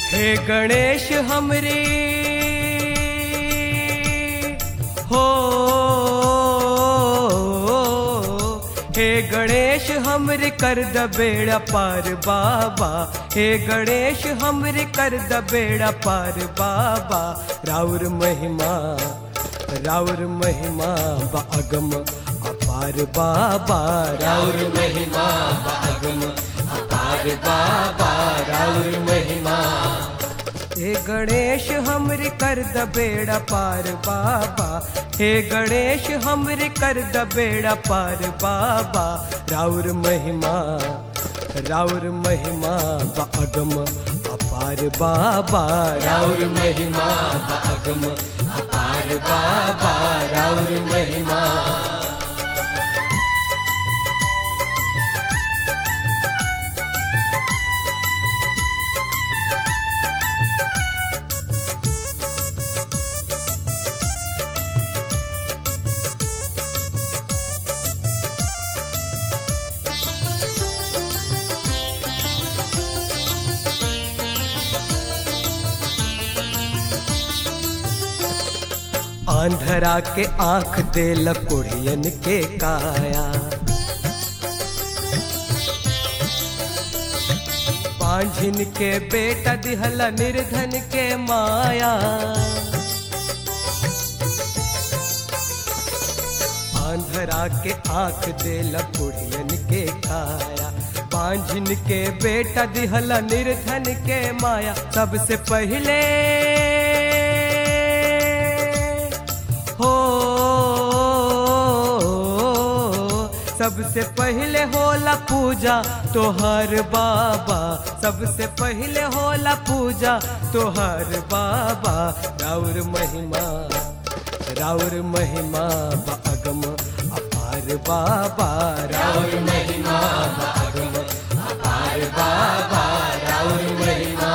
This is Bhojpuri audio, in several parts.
हे गणेश हमरे हो हे गणेश हमरे कर द बेड़ा पार बाबा हे गणेश हमरे कर द बेड़ा पार बाबा राउर महिमा राउर महिमा बागम अपार बाबा राउर महिमा बागम अपार बाबा राउर महिमा हे गणेश हमरे कर द बेड़ा पार बाबा हे गणेश हमरे कर द बेड़ा पार बाबा राउर महिमा राउर महिमा बागम अपार बाबा राउर महिमा बागम अपार बाबा राउर महिमा आंधरा के आंख दे लकुड़ियन के काया पांझिन के बेटा दिहला निर्धन के माया आंधरा के आंख दे लकुड़ियन के काया पांझिन के बेटा दिहला निर्धन के माया सबसे पहले हो सबसे पहले होला पूजा तोहर बाबा सबसे पहले होला पूजा तोहर बाबा राउर महिमा राउर महिमा बागम अपार बाबा राउर महिमा बागम अपार बाबा राउर महिमा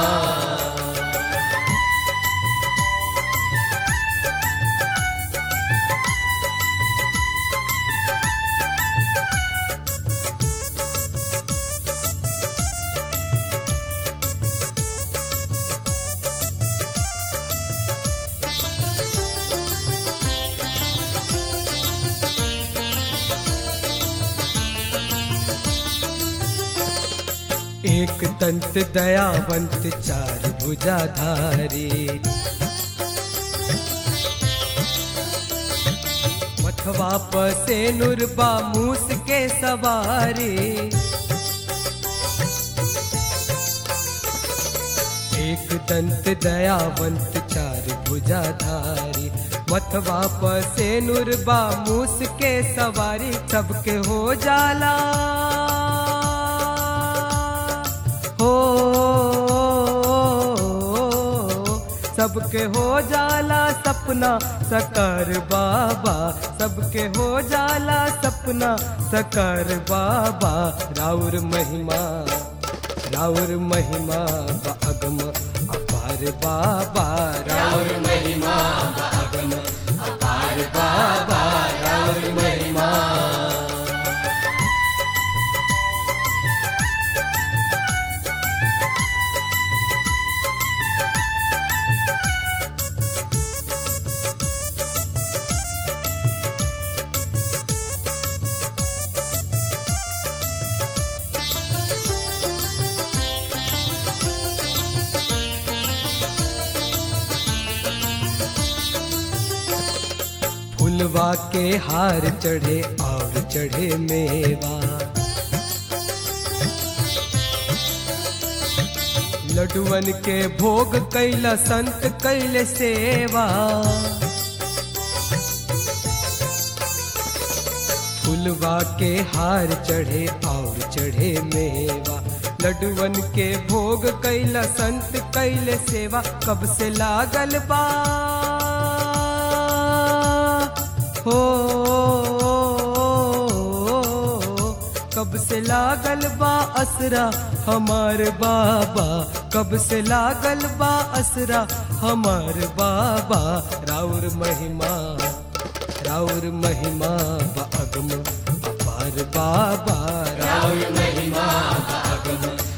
एक तंत दयावंत चार भुजाधारी मथवा से नुरबा मूस के सवारी एक दंत दयावंत चार भुजाधारी मथवा से नुरबा मूस के सवारी सबके हो जाला हो सबके हो जाला सपना सकर बाबा सबके हो जाला सपना सकर बाबा राउर महिमा राउर महिमा बागम अपार बाबा राउर महिमा बागम अपार बाबा राउर महिमा फुलवा के हार चढ़े और चढ़े मेवा लडुअन के भोग कैला संत कैले सेवा फुलवा के हार चढ़े और चढ़े मेवा लडुअन के भोग कैला संत कैले सेवा कब से लागल बा हो कब से लागल बा असरा हमार बाबा कब से लागल बा असरा हमार बाबा राउर महिमा राउर महिमा बागम अपार बाबा राउर महिमा बागम